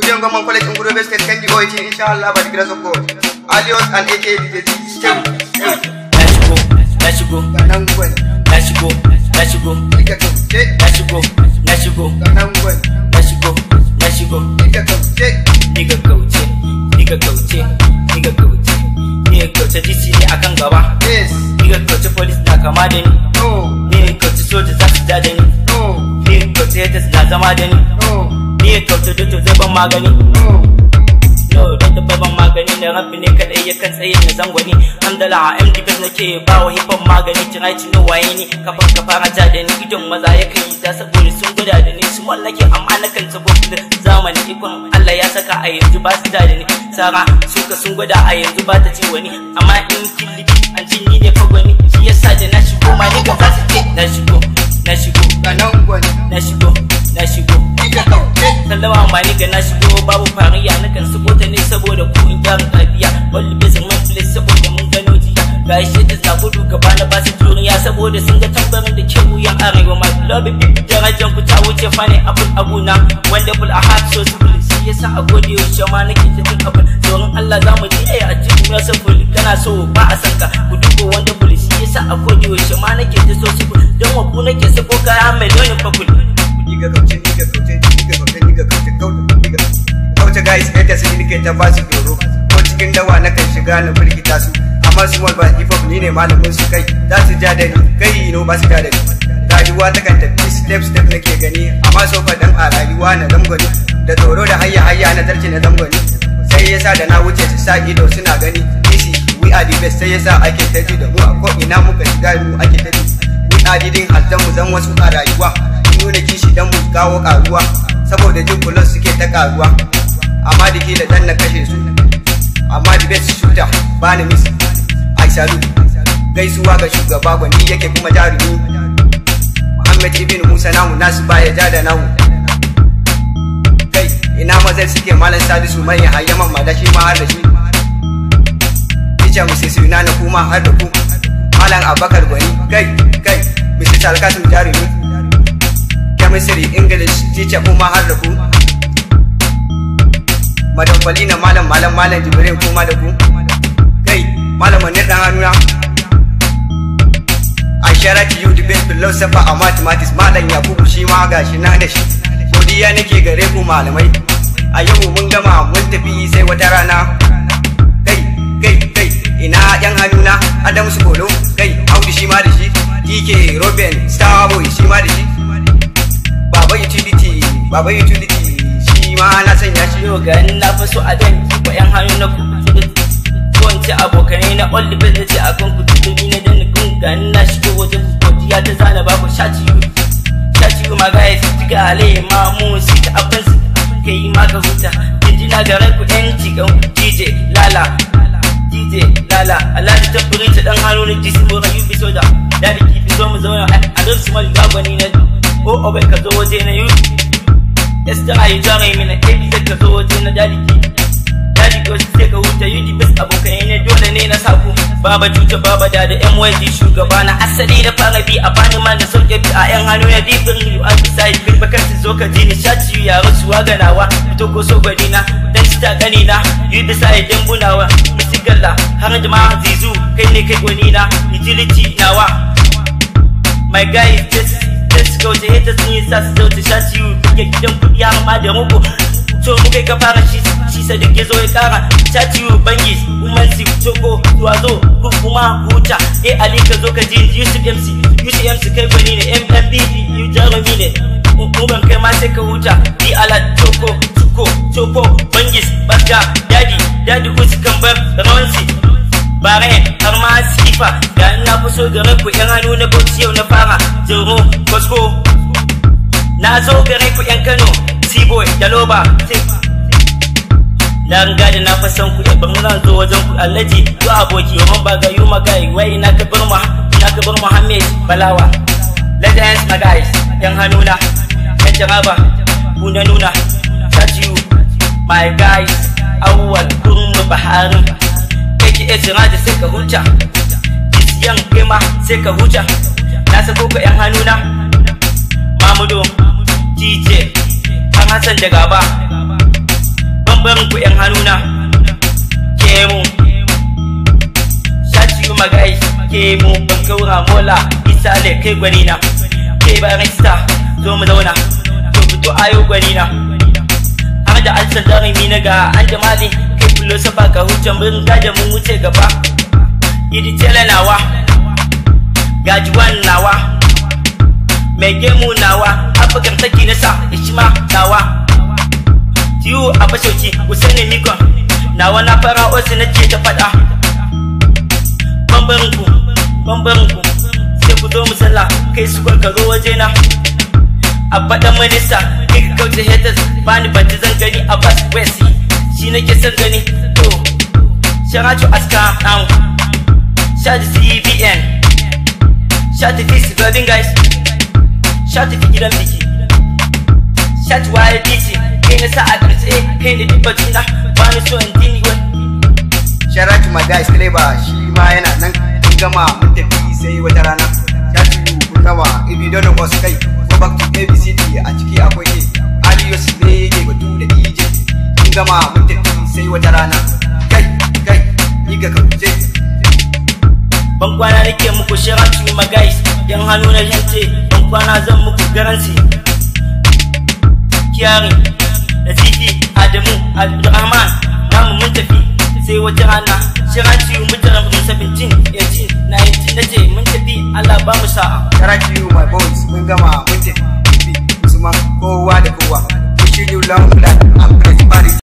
Studio Government College in Gudobe State can be OIT inshallah by the grace of God. Alios and AK DJ Still. na shigo na shigo Ganan gwen. na shigo na shigo Ika kauce. na shigo na shigo Ganan gwen. na shigo na shigo Ika kauce. niga kauce niga kauce niga kauce niga kauce DC ne akan gaba Yes. niga kauce police na kama da ni No. niga kauce soja za su ja da ni No. niga kauce haters na zama da ni No. niga kauce doctor zai ban magani No. no don da ban magani da rabbi ne kadai ya kan tsaye na zangwani hamdala a MD bas nake ba wa hip hop magani tira ci no waye ni kafan ka fara ja da ni idon maza ya kan yi ta saboda sun gwada da ni su mallake amma na kan saboda zamani ikon Allah ya saka a yanzu ba su ja da ni sara suka sun gwada a yanzu ba ta ci wani amma in killi an ci ni ne fagwani shi yasa da na shigo ma ni ga za su ce na shigo na shigo Ganan gwen. na shigo na shigo Ika kauce. sallama ma ni ga na shigo babu fariya na kan sabo ta ne saboda ku in gyara kafiya wani bisa man place saboda mun gano jiya ga shi ta na gudu gaba na basu duniya saboda sun ga tambarin da ke wuyan arewa ma lobby darajar ku ta wuce fane abun abuna wonderful a heart so simple shi yasa a gode yaushe ma nake ta jin abin tsoron Allah za mu ji ai a cikin ya safuli kana so ba a san ka ku dubo wonderful shi yasa a gode yaushe ma nake ta so simple don wa ku nake sako kaya mai launin fakul Niga kauce, niga kauce, niga kauce, niga kauce, kauce, niga kauce guys yadda su nike ta ba su doro ko cikin dawa na kan shiga na firgita su amma su ba hip hop ni ne malamin su kai za su ja da ni kai no ba su ja da ni rayuwa ta kan tafi step step nake gani amma so dan a rayuwa na zamgani da tsoro da hayya hayya na zarce na zamgani sai yasa da na wuce su sa ido suna gani easy we are the best sai yasa ake ta ji da mu a ko ina muka shiga mu ake ta ji we are didin haltan mu zan wasu a rayuwa mun nuna kishi dan mu kawo karuwa saboda jin kullun suke ta karuwa amma da kila dan na kashe su amma the best shooter ba ni miss ai salu gaisuwa ga shugaba gwani yake kuma jarumi Muhammad ibn Musa namu nasu baya ja da namu kai ina mazai suke malam sadisu mai hayyaman ma da shi ma har da shi Ticha musu su na kuma har da ku malam abakar gwani kai kai Mr. Alkasim jarumi chemistry english teacher kuma har da ku madam falina malam malam malam jibrin kuma da ku kai malam manir dan hannuna I share to you the best philosopher a mathematics malam yakubu shi ma gashi na da shi godiya nake gare ku malamai a yau mun gama mun tafi sai wata rana kai kai kai ina yan hannuna adam su kolo kai audu shi ma da shi dk robin starboy shi ma da shi baba utility baba utility shi ma na sanya shi yau ga na fi so a dan ko yan hannu na ku ko in ce abokanai na all the best ce a kan ku tudumi na dan kun ga na shigo wajen godiya ta zana ba ku shaci yu shaci yu ma guys tiga ale ma mu si ta abin su kai ma ka huta jinjina ga ranku yan cigan DJ Lala DJ Lala Allah ta tabbiri ta dan hannu na jisi mu rayu bi soda da kifi zo mu zauna a don su mal gagwani na o obai ka zo waje na yu Yasta ayi jare mina ebi da ka zo waje na daliki Dadi ko sai ka huta yi bis abokai ne dole ne na saku Baba cuta baba da da MYD shugaba na asali da fara bi a bani man da sauke bi a yan hannu na dibin you are beside bin bakar su zo ka ji ni shaci ya rasuwa ganawa fito ko so gwani na dan ci ta gani na yi beside dan bunawa musigalla har da ma zizu kai ne kai gwani na utility nawa My guy is just let's go ta hita sun yi sa su zauta sha ciwo duke gidan kuɗi har ma da muku to mu kai ka fara shi shi sa duk ya zo ya kara sha ciwo bangis umansi toko zuwazo ku kuma huta eh ali ka zo ka ji yusuf mc yusuf mc kai gwani ne mmbp yu jarumi ne uban kai ma sai ka huta bi ala toko tuko toko bangis basga dadi dadi usi kambar rawansi bare har ma sifa da ina fi so gare ku yan hannu na bauchi yau na fara jiro kosko na zo gare ku yan kano seaboy da loba na riga da na fa san ku ban zan zo wajen ku allaji ko aboki yawan ba ga yuma gai wai ina ka bar mu ina ka bar muhammed balawa legends my guys yan hannu na yan jaraba ku na nuna touch you my guys awwal kurmu baharin kake iya jira da sai ka huta isiyan kai ma sai ka huta na sako ka yan hannuna mamudo dj an hassan da gaba bambarin ku yan hannuna ke mu shaci magai ke mu ban kaura mola isa le kai gwani na ke barista zo mu zauna to fito ayo gwani na har da alsan jarumi na ga an jamali kai filosofa ka hujjan mun gaje mun wuce gaba idi tela nawa gajiwan nawa mai gemu nawa afirkan saki na sa ishima nawa tiyu a fashoki usaini mikon nawa na fara osi na ce ta fada bambarinku bambarinku sai ku zo musalla kai su kwarkaro waje na a faɗan minista kai ka kauce haters bani banci zan gani a bas wesi shi nake son gani to sharatu aska now shati cbn shati fisi golden guys shati fi gidan biki shati waye biki kai na sa a ƙarshe kai da duk batuna ba ni so in dini wani Sharatu my guys Clever shi ma yana nan mun gama mun tafi sai wata rana Shatu kun gama if you don't know us kai go back to ABCD a ciki akwai ne Alios ne yake batu da DJ mun gama mun tafi sai wata rana kai kai ni ga kauje ban kwana nake muku shiranci ma guys yan hannu na yance ban kwana zan muku garanti kiyari da zifi adamu abdurrahman namu mun tafi sai wata rana shiranci mutanen mu 17 18 19 nace mun tafi Allah ba mu sa'a Sharatu my boys mun gama mun tafi Usman kowa da kowa wish you long life and